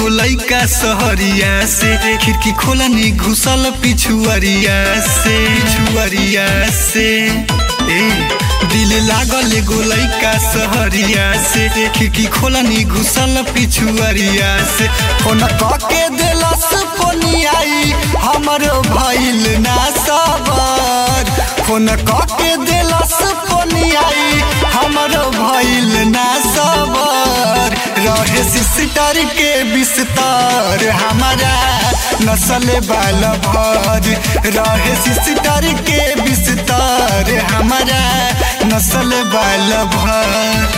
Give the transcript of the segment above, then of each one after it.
एगो लइका सहरिया से खिड़की खोलनी घुसल पिछुअरिया से पिछुअरिया से ए दिल लागल एगो लइका सहरिया से खिड़की खोलनी घुसल पिछुअरिया से फोन के दिलस फोनियाई हमरो भइल ना सबर फोन के दिलस फोनियाई हमरो भइल ना सबर रहे सिस्टर के बिस्तर हमारा नसल बाल भर रहे सिस्टर के बिस्तर हमारा नसल बाल भर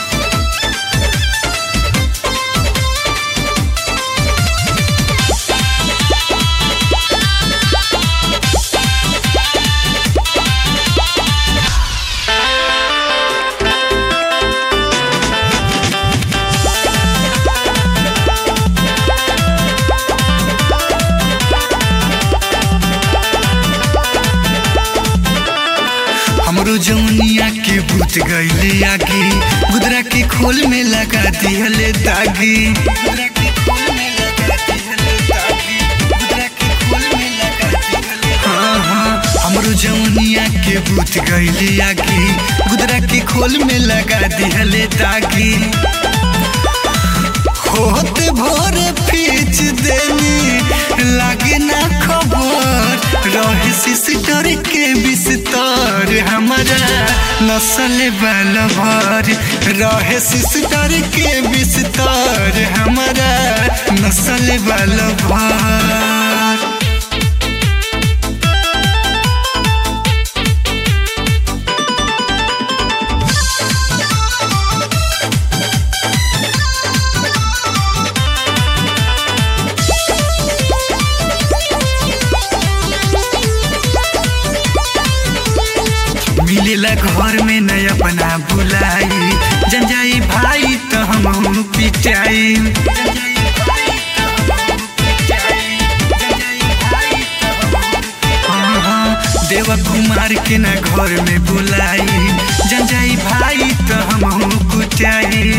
हमरो जौनिया के भूत गईले आगे गुदरा के खोल में लगा दिहले दागी गुदरा के खोल में लगा दिहले दागी गुदरा के खोल में लगा दिहले हाँ हाँ हमरो जौनिया के भूत गईले आगे गुदरा के खोल में लगा दिहले दागी होत भोर पीछ देनी लागे ना खबर रहे सिस्टर के बिस्तर हमारा नसल बाल भर रहे सिस्टर के बिस्तर हमारा नसल बाल भर मिलेला घर में नया बना बुलाई जन जाई भाई तो हम पिटाई देवा कुमार के ना घर में बुलाई जन जाई भाई तो हम कुटाई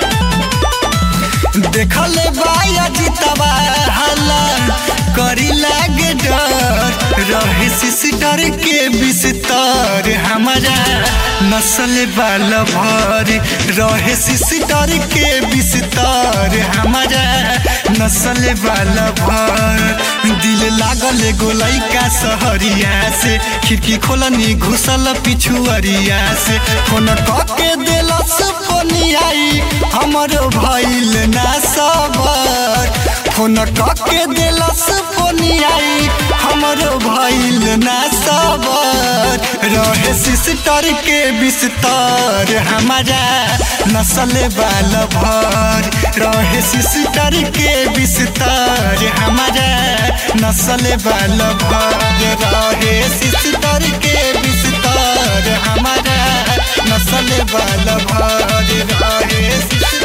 देखल बाया जीतवा हला करी लागे डर रहे सिस्टर के बिस्तर हमारा नसल बाल भर रहे सिस्टर के बिस्तर हमारा नसल बाल भर दिल लागल एगो लइका सहरिया से खिड़की खोलनी घुसल पिछुअरिया से फोन के दिलस फोनियाई हमरो भइल ना सबर फोन के दिलस फोनियाई हमरो भइल ना सबर रहे सिस्टर के बिस्तर हमारा नसल बाल भर रहे सिस्टर के बिस्तर हमारा नसल बाल भर रहे सिस्टर के बिस्तर हमारा नसल बाल भर रहे सिस्टर